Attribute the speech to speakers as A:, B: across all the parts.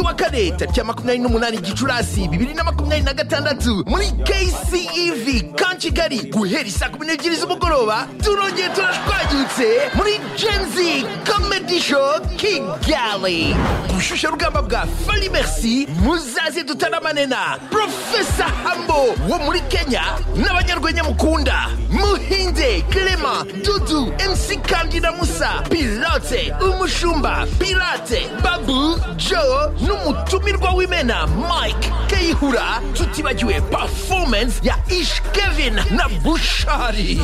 A: wa kane tariki ya makumyabiri n'umunani gicurasi bibiri na makumyabiri na gatandatu muri kcev kan kigali guhera isaa kumi n'ebyiri z'umugoroba turongeye turashwagirutse muri genzi comedy show kigali ku rushyushyarugamba bwa fari merci muzaze tutaramanena profesa hambo wo muri kenya n'abanyarwenya mukunda muhinze clement dudu mc kandida musa pilote umushumba pirate babu joe n'umutumirwa w'imena mike kayihura tutibagiwe performance ya ish kevin na bushari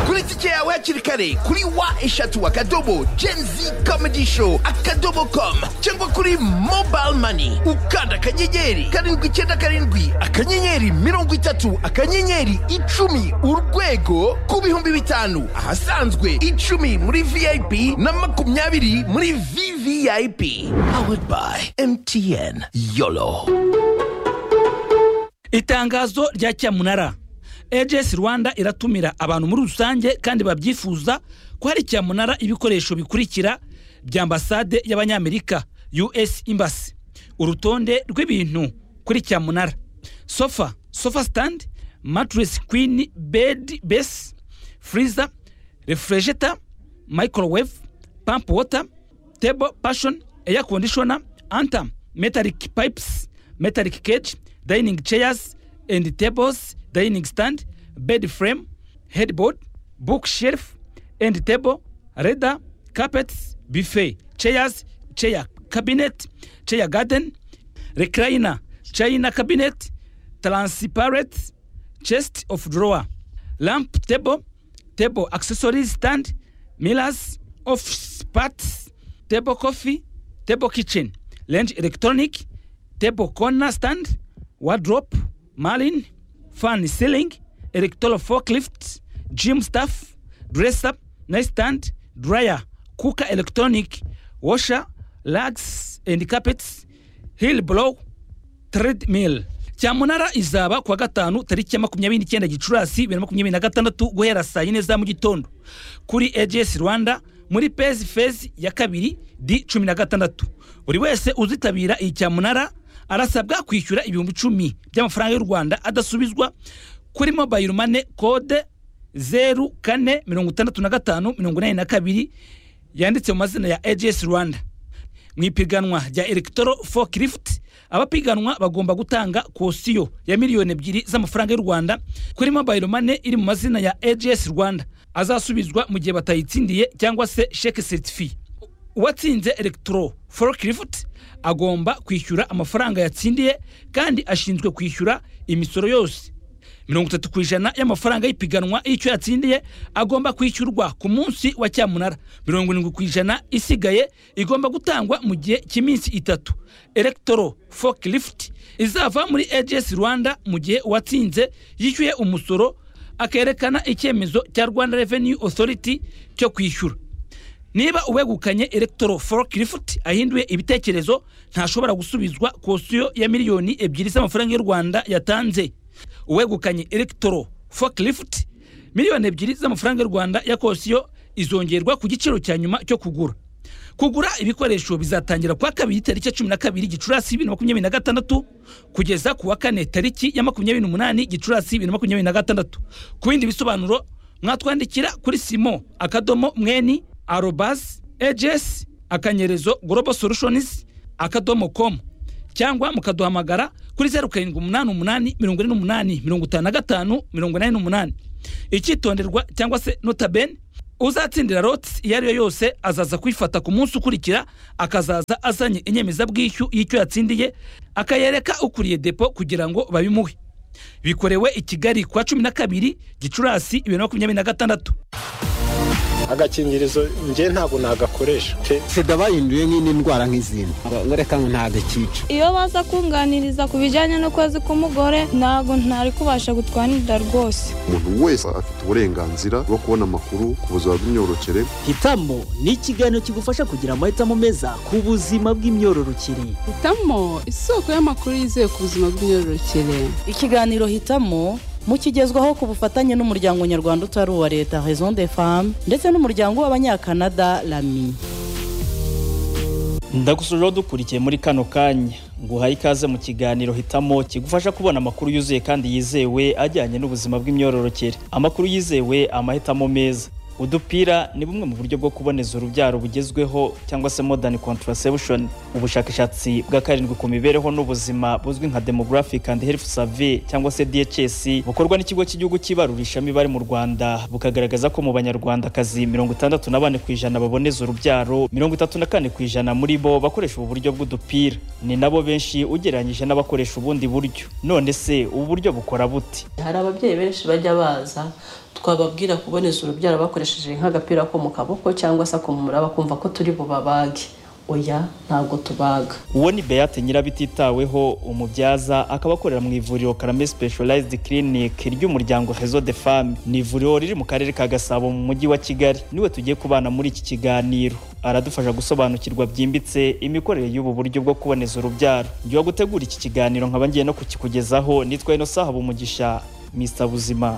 A: kuri tike yawe hakiri kare kuri wa eshatu akadobo genzi comedy show akadobo com cyangwa kuri mobile money ukanda akanyenyeri karindwi icyenda karindwi akanyenyeri mirongo itatu akanyenyeri icumi urwego ku bihumbi bitanu ahasanzwe icumi muri vip na makumyabiri muri vvip powered by mtn yolo
B: itangazo rya cyamunara ags rwanda iratumira abantu muri rusange kandi babyifuza ko hari cyamunara ibikoresho bikurikira bya ambasade y'abanyamerika us embassy urutonde rw'ibintu kuri cyamunara sofa sofa stand mattress queen bed base freezer refrigerator microwave pump water table passion air conditioner antam metallic pipes metallic cage dining chairs and tables dining stand bed frame headboard bookshelf end table leather carpets buffet chairs chair cabinet chair garden recliner china cabinet transparent chest of drawer lamp table table accessories stand mirrors office parts table coffee table kitchen range electronic table corner stand wardrobe marlin fan ceiling electoral forklift gym staff dresser nightstand dryer cooker electronic washer rugs and carpets hill blow treadmill cyamunara izaba kuwa gatanu tariki ya makumyabiri n'icyenda gicurasi bibiri na makumyabiri na gatandatu guhera saa yine za mu gitondo kuri ags rwanda muri pezi fezi ya kabiri di cumi na gatandatu buri wese uzitabira iyi cyamunara arasabwa kwishyura ibihumbi icumi by'amafaranga y'u rwanda adasubizwa kuri mobayiro mane kode zeru kane mirongo itandatu na gatanu mirongo inani na kabiri yanditse mu mazina ya ags rwanda mu ipiganwa rya electro forklift abapiganwa bagomba gutanga kosiyo ya miliyoni ebyiri z'amafaranga y'u rwanda kuri mobile money iri mu mazina ya ags rwanda azasubizwa mu gihe batayitsindiye cyangwa se sheke certifi uwatsinze electro forklift agomba kwishyura amafaranga yatsindiye kandi ashinzwe kwishyura imisoro yose mirongo itatu ku ijana y'amafaranga y'ipiganwa y'icyo yatsindiye agomba kwishyurwa ku munsi wa cyamunara mirongo irindwi ku ijana isigaye igomba gutangwa mu gihe cy'iminsi itatu electoro forklift izava muri ags rwanda mu gihe uwatsinze yishyuye umusoro akerekana icyemezo cya rwanda revenue authority cyo kwishyura niba uwegukanye electro forklift ahinduye ibitekerezo ntashobora gusubizwa kosiyo ya miliyoni ebyiri z'amafaranga y'u rwanda yatanze uwegukanye electro forklift miliyoni ebyiri z'amafaranga y'u rwanda ya kosiyo izongerwa ku giciro cya nyuma cyo kugura kugura ibikoresho bizatangira kuwa kabiri tariki ya cumi na kabiri gicurasi bibiri na makumyabiri na gatandatu kugeza ku wa kane tariki ya makumyabiri n'umunani gicurasi bibiri na makumyabiri na gatandatu ku bindi bisobanuro mwatwandikira kuri simo akadomo mweni arobas ags akanyerezo global solutions akadomo com cyangwa mukaduhamagara kuri zeru karindwi umunani umunani mirongo ine n'umunani mirongo itanu na gatanu mirongo inani n'umunani icyitonderwa cyangwa se notabene uzatsindira rotsi iyo ari yo yose azaza kwifata ku munsi ukurikira akazaza azanye inyemezabwishyu y'icyo yatsindiye akayereka ukuriye depo kugira ngo babimuhe bikorewe i kigali kuwa cumi na kabiri gicurasi bibiri na makumyabiri na gatandatu
C: agakingirizo njye ntabwo nagakoresha pe
D: sida bahinduye nk'indi ndwara nk'izindi ngo reka ngo ntagakica
E: iyo baza kunganiriza ku bijyanye n'ukwezi k'umugore ntabwo ntari kubasha gutwanirira rwose
F: umuntu wese afite uburenganzira bwo kubona amakuru ku buzima bw'imyororokere
G: hitamo ni ikiganiro kigufasha kugira amahitamo meza ku buzima bw'imyororokere
H: hitamo isoko y'amakuru yizewe ku buzima bw'imyororokere
I: ikiganiro hitamo mukigezwaho ku bufatanye n'umuryango nyarwanda utari uwa leta raison de femme ndetse n'umuryango w'abanyakanada rami
G: ndagusujeho dukurikiye muri kano kanya nguhaye ikaze mu kiganiro hitamo kigufasha kubona amakuru yuzuye kandi yizewe ajyanye n'ubuzima bw'imyororokere amakuru yizewe amahitamo meza udupira ni bumwe mu buryo bwo kuboneza urubyaro bugezweho cyangwa se modern contraception ubushakashatsi bwa karindwi ku mibereho n'ubuzima buzwi nka demographic and health survey cyangwa se DHS bukorwa n'ikigo cy'igihugu cy'ibarurishamibare mu Rwanda bukagaragaza ko mu banyarwandakazi mirongo itandatu na bane ku ijana baboneza urubyaro mirongo itatu na kane ku ijana muri bo bakoresha ubu buryo bw'udupira ni nabo benshi ugereranyije n'abakoresha ubundi buryo none se ubu buryo bukora bute
J: hari ababyeyi benshi bajya baza twababwira kuboneza urubyaro bakoresheje nk'agapira ko mu kaboko cyangwa se akumura bakumva ko turi bubabage oya ntabwo tubaga
G: uwo ni beate nyirabititaweho umubyaza akaba akorera mu ivuriro karame specialized clinic ry'umuryango hezo de femme ni ivuriro riri mu karere ka gasabo mu mujyi wa kigali niwe tugiye kubana muri iki kiganiro aradufasha gusobanukirwa byimbitse imikorere y'ubu buryo bwo kuboneza urubyaro njyewe gutegura iki kiganiro nkaba ngiye no kukikugezaho nitwa inosa habumugisha mr buzima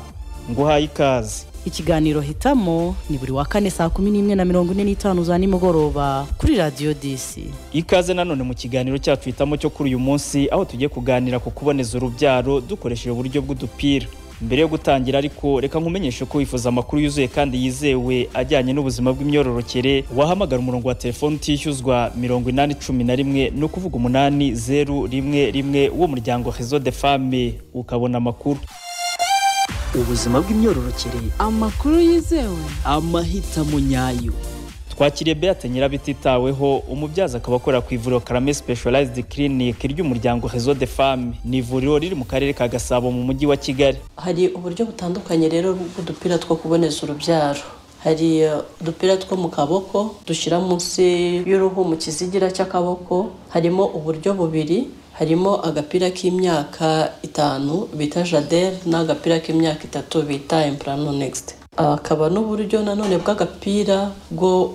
G: nguhaye ikaze
I: ikiganiro hitamo ni buri wa kane saa kumi n'imwe na mirongo ine n'itanu za nimugoroba kuri radiyo disi
G: ikaze nanone mu kiganiro cyacu hitamo cyo kuri uyu munsi aho tugiye kuganira ku kuboneza urubyaro dukoresheje uburyo bw'udupira mbere yo gutangira ariko reka nkumenyeshe ko wifuza amakuru yuzuye kandi yizewe ajyanye n'ubuzima bw'imyororokere wahamagara umurongo wa telefone utishyuzwa mirongo inani cumi na rimwe ni ukuvuga umunani zeru rimwe rimwe w'umuryango hezo de fame ukabona amakuru
K: ubuzima bw'imyororokere
H: amakuru yizewe
K: amahitamo nyayo
G: twakiriye beate nyirabititaweho umubyaza akaba akorera ku ivuriro karame specialized clinic ry'umuryango hezo de femme ni ivuriro riri mu karere ka gasabo mu mujyi wa kigali
J: hari uburyo butandukanye rero bw'udupira two kuboneza urubyaro hari eh, udupira two mu kaboko dushyira munsi y'uruhu mu kizigira cy'akaboko harimo uburyo bubiri harimo agapira k'imyaka itanu bita jadere n'agapira k'imyaka itatu bita imprano next akaba n'uburyo nanone bw'agapira bwo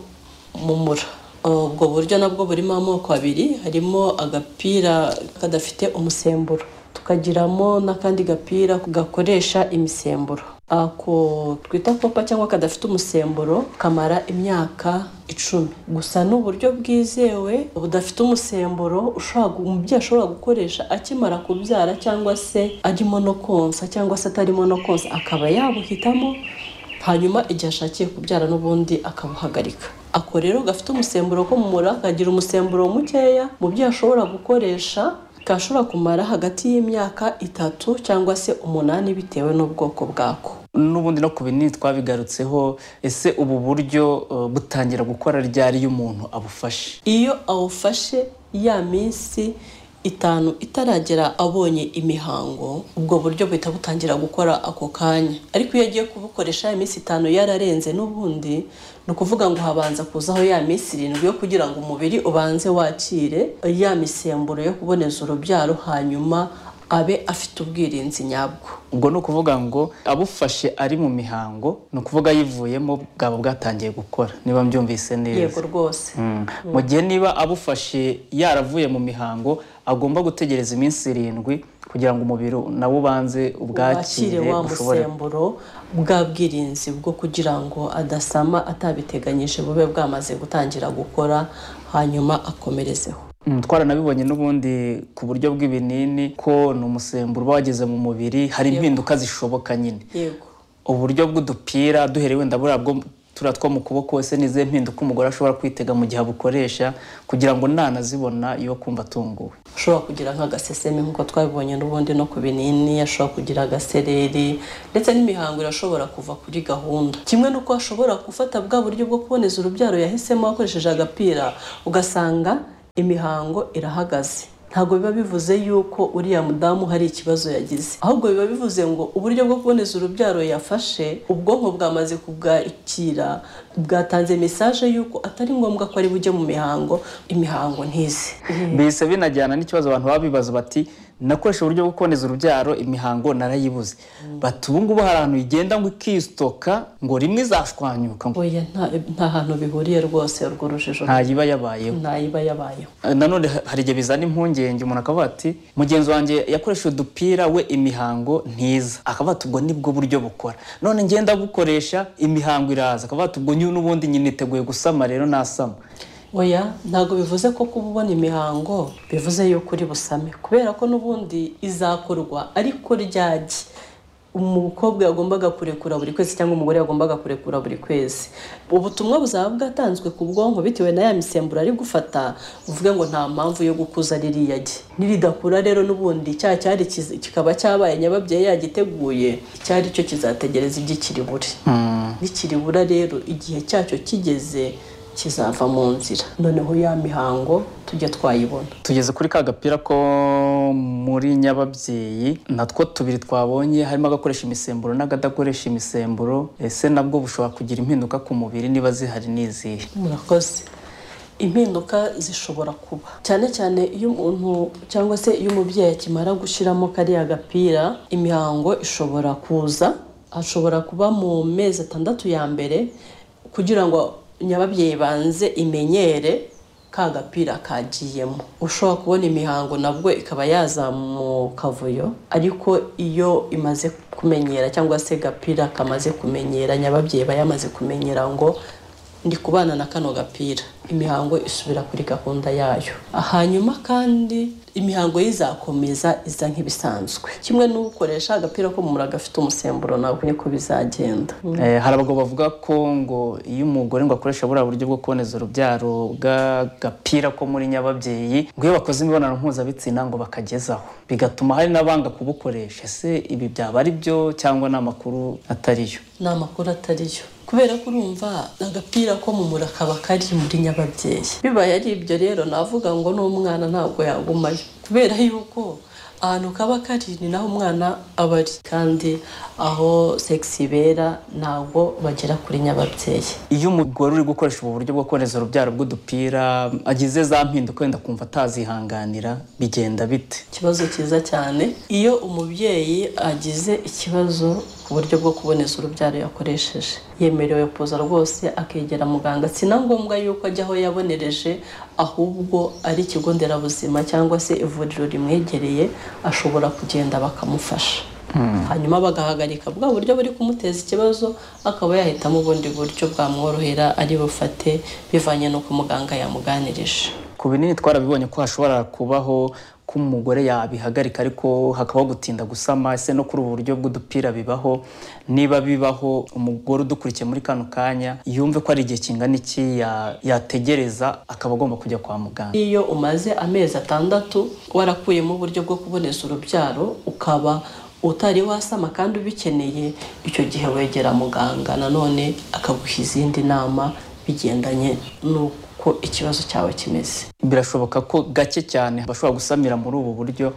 J: mumura ubwo buryo nabwo burimo amoko abiri harimo agapira kadafite umusemburo tukagiramo n'akandi gapira gakoresha imisemburo ako twita popa cyangwa kadafite umusemburo kamara imyaka icumi gusa ni uburyo bwizewe budafite umusemburo ushobora gu- umubyeyi ashobora gukoresha akimara kubyara cyangwa se arimo no konsa cyangwa se atarimo no konsa akaba yabuhitamo hanyuma igihe ashakiye kubyara n'ubundi akabuhagarika ako rero gafite umusemburo ko mu mura kagira umusemburo mukeya mu byo ashobora gukoresha kashobora kumara hagati y'imyaka itatu cyangwa se umunani bitewe n'ubwoko bwako
K: n'ubundi no ku binini twabigarutseho ese ubu buryo eh, butangira gukora ryari iyo umuntu abufashe
J: iyo awufashe ya minsi itanu itaragera abonye imihango ubwo buryo buhita butangira gukora ako kanya ariko iyo agiye kubukoresha ya minsi itanu yararenze n'ubundi ni ukuvuga ngo habanza kuzaho ya minsi irindwi yo kugira ngo umubiri ubanze wakire ya misemburo yo kuboneza urubyaro hanyuma abe afite ubwirinzi nyabwo
K: ubwo ni ukuvuga ngo abufashe ari mu mihango ni ukuvuga yivuyemo bwaba bwatangiye gukora niba mbyumvise
J: yego
K: neza
J: rwose
K: Mm. mu gihe niba abufashe yaravuye mu mihango agomba gutegereza iminsi irindwi kugira ngo umubiri nawo ubanze
J: wakire
K: ubwakire
J: wa
K: ushobore
J: musemburo bwa bwirinzi bwo kugira ngo adasama atabiteganyije bube bwamaze gutangira gukora hanyuma akomerezeho
K: Mm, twaranabibonye n'ubundi ku buryo bw'ibinini ko ni umusemburo uba wageze mu mubiri hari impinduka zishoboka nyine
J: yego
K: uburyo bw'udupira duhereye wenda buriya bwo turiya two mu kuboko ese ni izihe mpinduka umugore ashobora kwitega mu gihe abukoresha kugira ngo nanazibona yo kumva atunguwe
J: ashobora kugira nk'agaseseme nk'uko twabibonye n'ubundi no ku binini ashobora kugira agasereri ndetse n'imihango irashobora kuva kuri gahunda kimwe n'uko ashobora gufata bwa buryo bwo kuboneza urubyaro yahisemo akoresheje agapira ugasanga imihango irahagaze ntabwo biba bivuze yuko uriya mudamu hari ikibazo yagize ahubwo biba bivuze ngo uburyo bwo kuboneza urubyaro yafashe ubwonko bwamaze kubwakira bwatanze mesaje y'uko atari ngombwa ko ari bujye mu mihango imihango ntize
K: bihise binajyana n'ikibazo abantu baba bibaza bati nakoresha uburyo bwo kuboneza urubyaro imihango narayibuze bati ubu ngubu hari ahantu igenda ngo ikistoka ngo rimwe izashwanyuka ngo
J: oya nta nta hantu bihuriye rwose urwo rujijo
K: ntayiba yabayeho
J: ntayiba yabayeho
K: Eh, nanone ha- hari igihe bizana impungenge umuntu akavuga ati mugenzi wanjye yakoresha udupira we imihango ntiza akavuga ati ubwo nibwo buryo bukora none ngenda bukoresha imihango iraza akavuga ati ubwo nyine n'ubundi nyine niteguye gusama rero nasama
J: oya ntabwo bivuze ko kuba ubona imihango bivuze yuko uri busame kubera ko n'ubundi izakorwa ariko ryagi umukobwa yagombaga kurekura buri kwezi cyangwa umugore yagombaga kurekura buri kwezi ubutumwa buzaba bwatanzwe ku bwonko bitewe na ya misemburo ari gufata uvuge ngo nta mpamvu yo gukuza ririya ge niridakura rero n'ubundi cya cyari kiz- kikaba cyabaye nyababyeyi yagiteguye icyari cyo kizategereza igikiri bure bikiri bura rero igihe cyacyo kigeze kizava mu nzira noneho ya mihango tujye twayibona
K: tugeze kuri ka gapira ko muri nyababyeyi natwo tubiri twabonye harimo agakoresha imisemburo n'akadakoresha imisemburo ese nabwo bushobora kugira impinduka ku mubiri niba zihari n'izihe
J: murakoze impinduka zishobora kuba cyane cyane iyo umuntu cyangwa se iyo umubyeyi akimara gushyiramo kariya gapira imihango ishobora kuza ashobora kuba mu mezi atandatu ya mbere kugira ngo nyababyeyi banze imenyere ka gapira kagiyemo ushobora kubona imihango nabwo ikaba yaza mu kavuyo ariko iyo imaze kumenyera cyangwa se gapira kamaze kumenyera nyababyeyi iba yamaze kumenyera ngo ndi kubana na kano gapira imihango isubira kuri gahunda yayo hanyuma kandi imihango ye izakomeza iza nk'ibisanzwe kimwe n'ukoresha agapira k'umura gafite umusemburo ntabwo niko bizagenda
K: Eh, hari abagabo bavuga ko ngo iyo umugore ngo akoresha buriya buryo bwo kuboneza urubyaro bw'agapira ko muri nyababyeyi ngo iyo bakoze imibonano mpuzabitsina ngo bakagezaho bigatuma hari n'abanga kubukoresha ese ibi byaba ari byo cyangwa ni amakuru atariyo
J: ni amakuru atariyo kubera ko urumva agapira ko mu mura kaba kari muri nyababyeyi bibaye ari ibyo rero navuga ngo n'umwana ntabwo yagumayo kubera yuko ahantu kaba kari ni naho umwana aba ari kandi aho segisi ibera ntabwo bagera kuri nyababyeyi
K: iyo umugore uri gukoresha ubu buryo bwo kuboneza urubyaro bw'udupira agize za mpinduka wenda akumva atazihanganira bigenda bite
J: ikibazo cyiza cyane iyo umubyeyi agize ikibazo ku buryo bwo kuboneza urubyaro yakoresheje yemerewe kuza rwose akegera muganga si na ngombwa yuko ajya aho yabonereje ahubwo ari ikigo nderabuzima cyangwa se ivuriro rimwegereye ashobora kugenda bakamufasha hanyuma bagahagarika bwa buryo buri kumuteza ikibazo akaba yahitamo ubundi buryo bwamworohera ari bufate bivanye n'uko muganga yamuganirije
K: ku binini twarabibonye ko hashobora kubaho ko umugore yabihagarika ariko hakabaho gutinda gusama ese no kuri ubu buryo bw'udupira bibaho niba bibaho umugore udukurikiye muri kano kanya yumve ko ari igihe kingana iki ya- yategereza akaba agomba kujya kwa muganga
J: iyo umaze amezi atandatu warakuyemo uburyo bwo kuboneza urubyaro ukaba utari wasama kandi ubikeneye icyo gihe wegera muganga nanone akaguha izindi nama bigendanye n'uko ikibazo cyawe kimeze
K: birashoboka ko gake cyane bashobora gusamira muri ubu buryo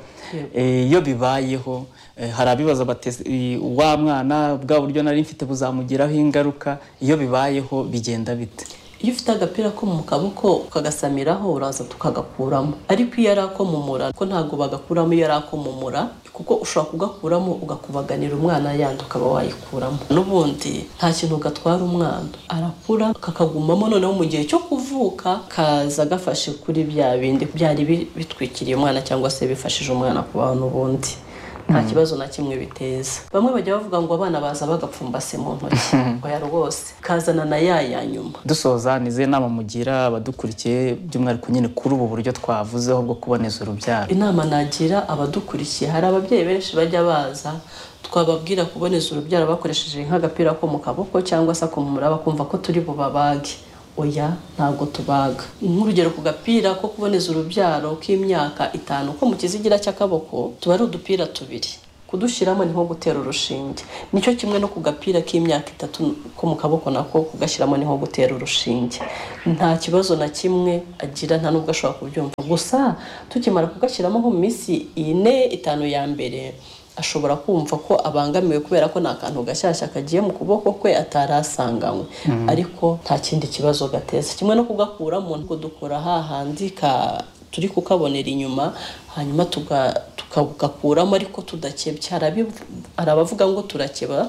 K: Eh, iyo bibayeho eh, hari abibaza bati "Eh, wa mwana bwa buryo nari mfite buzamugiraho ingaruka iyo bibayeho bigenda bite
J: iyo ufite agapira ko mu kaboko ukagasamiraho uraza tukagakuramo ariko iyo ari ako mu mura ko ntabwo bagakuramo iyo ari ako mu mura kuko ushobora kugakuramo ugakubaganira umwana yandi ukaba wayikuramo n'ubundi nta kintu gatwara umwana arakura kakagumamo noneho mu gihe cyo kuvuka kaza gafashe kuri bya bindi byari bi- bitwikiriye umwana cyangwa se bifashije umwana kubaho n'ubundi nta kibazo na kimwe biteza bamwe bajya bavuga ngo abana baza bagapfumbase mu ntoki oya rwose kazana na ya ya nyuma
K: dusoza ni izihe nama mugira abadukurikiye by'umwihariko nyine kuri ubu buryo twavuzeho bwo kuboneza urubyaro
J: inama nagira abadukurikiye hari ababyeyi benshi bajya baza twababwira kuboneza urubyaro bakoresheje nk'agapira ko mu kaboko cyangwa se akumura bakumva ko turi bubabage oya ntabwo tubaga nk'urugero ku gapira ko kuboneza urubyaro k'imyaka itanu ko mu kizigira cy'akaboko tuba ari udupira tubiri kudushyiramo ni nko gutera urushinge nicyo kimwe no ku gapira k'imyaka itatu ko mu kaboko nako kugashyiramo ni nko gutera urushinge nta kibazo na kimwe agira nta n'ubwo ashobora kubyumva gusa tukimara kugashyiramo nko mu minsi ine itanu ya mbere ashobora kumva ko abangamiwe kubera ko nta kantu gashyashya kagiye mu kuboko kwe atarasanganywe
L: Mhm.
J: ariko nta kindi kibazo gateza kimwe no kugakuramo kudukura hahandi ka turi kukabonera inyuma hanyuma tuga- tukagakuramo ariko tudakebye Hari abivu- hari abavuga ngo turakeba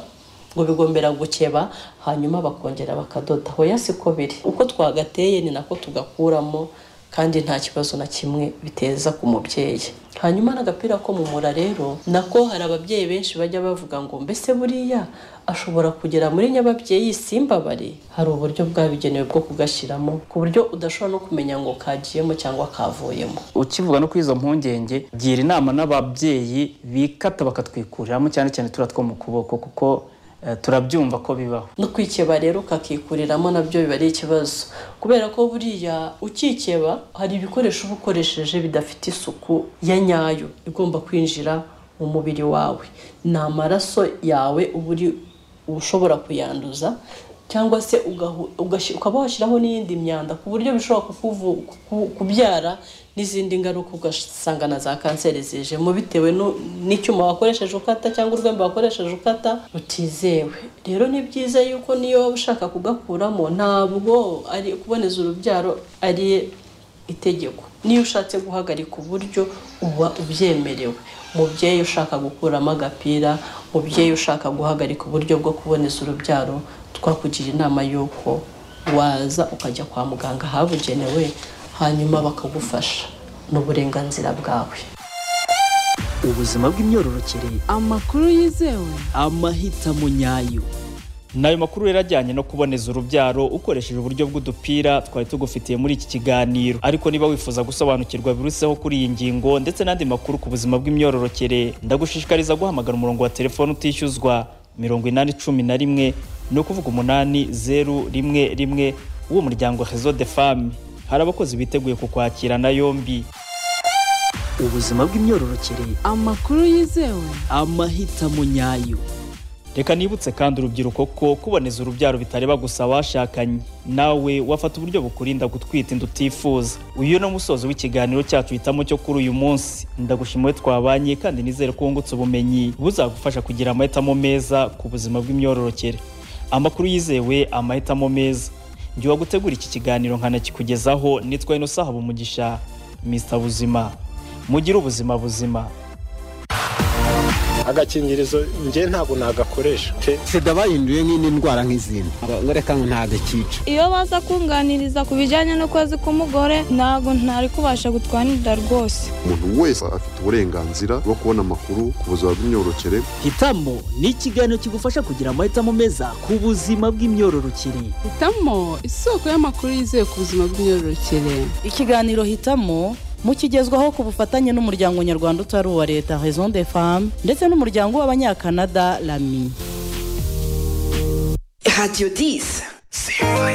J: ngo bigombera gukeba hanyuma bakongera bakadoda hoya siko biri uko twagateye ni nako tugakuramo kandi nta kibazo na kimwe biteza ku mubyeyi hanyuma n'agapira ko mu mura rero nako hari ababyeyi benshi bajya bavuga ngo mbese buriya ashobora kugera muri nyababyeyi simbabare hari uburyo bwabigenewe bwo kugashyiramo ku buryo udashobora no kumenya ngo kagiyemo cyangwa kavuyemo
M: ukivuga no kuri izo mpungenge gira inama n'ababyeyi bikata bakatwikuriramo cyane cyane turiya two mu kuboko kuko eh, turabyumva ko bibaho
J: no kwikeba rero ukakikuriramo nabyo biba ari ikibazo kubera ko buriya ukikeba hari ibikoresho uba ukoresheje bidafite isuku ya nyayo igomba kwinjira mu mubiri wawe ni amaraso yawe uba uri ushobora kuyanduza cyangwa se ugahu- ugashi- ukaba washyiraho n'iyindi myanda ku buryo bishobora kukuvu- kuku- kubyara n'izindi ngaruka ugasanga na za kanseri zijemo bitewe nu- n'icyuma wakoresheje ukata cyangwa urwembe wakoresheje ukata rutizewe rero ni byiza yuko niyo waba ushaka kugakuramo ntabwo ari kuboneza urubyaro ari itegeko niyo ushatse guhagarika uburyo uba ubyemerewe umubyeyi ushaka gukuramo agapira umubyeyi ushaka guhagarika uburyo bwo kuboneza urubyaro twakugira inama y'uko waza ukajya kwa muganga habugenewe hanyuma bakagufasha ni uburenganzira bwawe
N: ubuzima bw'imyororokere
O: amakuru yizewe
N: amahitamo nyayo
K: ni ayo makuru rero ajyanye no kuboneza urubyaro ukoresheje uburyo bw'udupira twari tugufitiye muri iki kiganiro ariko niba wifuza gusobanukirwa biruseho kuri iyi ngingo ndetse n'andi makuru ku buzima bw'imyororokere ndagushishikariza guhamagara umurongo wa telefone utishyuzwa mirongo inani cumi na rimwe ni ukuvuga umunani zeru rimwe rimwe w'uwo muryango rezo de femme hari abakozi biteguye kukwakirana yombi
N: ubuzima bw'imyororokere
O: amakuru yizewe
N: amahitamo nyayo
K: reka nibutse kandi urubyiruko ko kuboneza urubyaro bitareba gusa abashakanye nawe wafata uburyo bukurinda gutwita inda utifuza uyu ni umusozo w'ikiganiro cyacu hitamo cyo kuri uyu munsi ndagushimiye twabanye kandi nizere ko wungutse ubumenyi buzagufasha kugira amahitamo meza ku buzima bw'imyororokere amakuru yizewe amahitamo meza njye wagutegura iki kiganiro nkanakikugezaho nitwa inosa habumugisha mr buzima mugire ubuzima buzima
C: agakingirizo njye ntabwo nagakoresha pe
D: sida bahinduye nk'indi ndwara nk'izindi ngo reka ngo ntagakica
E: iyo baza kunganiriza ku bijyanye n'ukwezi k'umugore ntabwo ntari kubasha gutwara inda rwose
F: umuntu wese afite uburenganzira bwo kubona amakuru ku buzima bw'imyororokere
N: hitamo ni ikiganiro kigufasha kugira amahitamo meza ku buzima bw'imyororokere
O: hitamo isoko y'amakuru yizewe ku buzima bw'imyororokere
P: ikiganiro hitamo mukigezwaho ku bufatanye n'umuryango nyarwanda utari uwa leta raison de femme ndetse n'umuryango w'abanyakanada lami
Q: Radio 10.